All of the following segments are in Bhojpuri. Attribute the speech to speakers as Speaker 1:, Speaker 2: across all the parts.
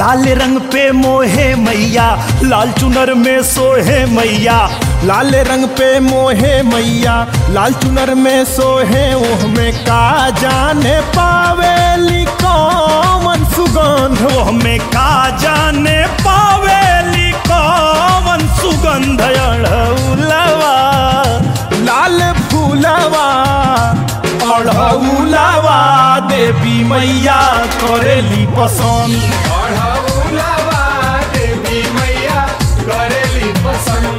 Speaker 1: लाल रंग पे मोहे मैया लाल चुनर में सोहे मैया
Speaker 2: लाल रंग पे मोहे मैया लाल चुनर में सोहे ओह में का जाने पावेली कौन सुगंध
Speaker 1: वो हमें का जाने पावेली कौन सुगंध अड़ौलवा
Speaker 2: लाल फूलवा
Speaker 1: अड़ौलवा देवी मैया करेली पसंद
Speaker 2: अढ़ौलवा देवी मैया करेली पसंद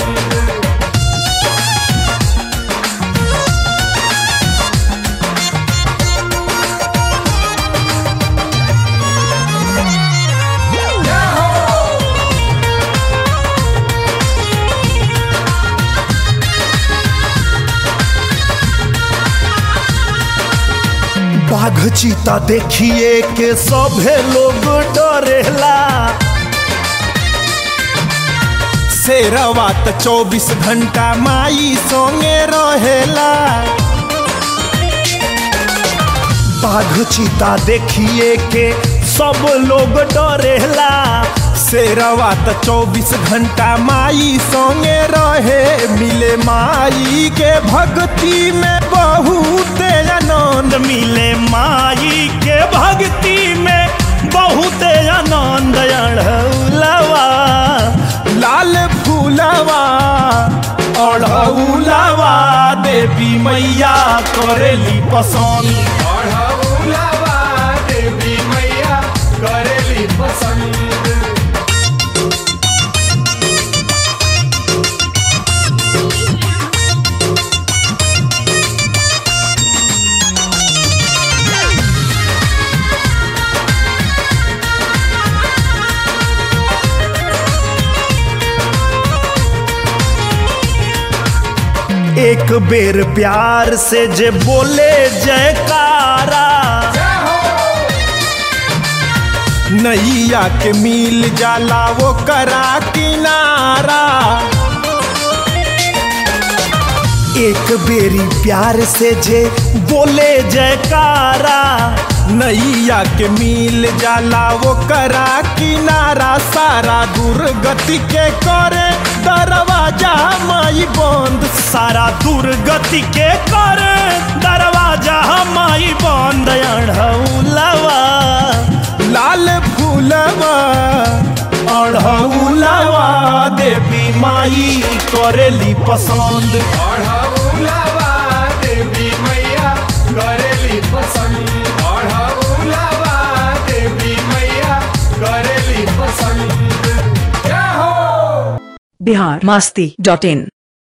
Speaker 1: बाघ चीता देखिए के सभे लोग डरेला
Speaker 2: शेरवा त चौबीस घंटा माई सोंगे रहेला
Speaker 1: बाघ चीता देखिए के सब लोग डरेला
Speaker 2: शेरवा त चौबीस घंटा माई सोंगे रहे मिले माई के भक्ति में बहुत आनंद
Speaker 1: मिले माई के भक्ति में बहुत आनंद अड़ौलवा
Speaker 2: लाल फूलवा
Speaker 1: अड़ौलवा देवी मैया करेली पसंद
Speaker 2: अढ़ौलवा देवी मैया करेली पसंद
Speaker 1: एक बेर प्यार से जे बोले जयकारा
Speaker 2: नैया के मिल जाला वो करा किनारा
Speaker 1: एक बेरी प्यार से जे बोले जयकारा
Speaker 2: नैया के मिल जाला वो करा किनारा सारा दुर्गति के करे दरवाजा माई बंद
Speaker 1: सारा दुर्गति के कर दरवाजा माई बंद अड़ौलवा
Speaker 2: लाल फूलवा
Speaker 1: अड़ौलवा देवी माई करेली पसंद
Speaker 2: अढ़ौलवा देवी मैया करेली पसंद अढ़ौलवा देवी मैया करेली पसंद क्या हो
Speaker 3: बिहार मस्ती डॉट इन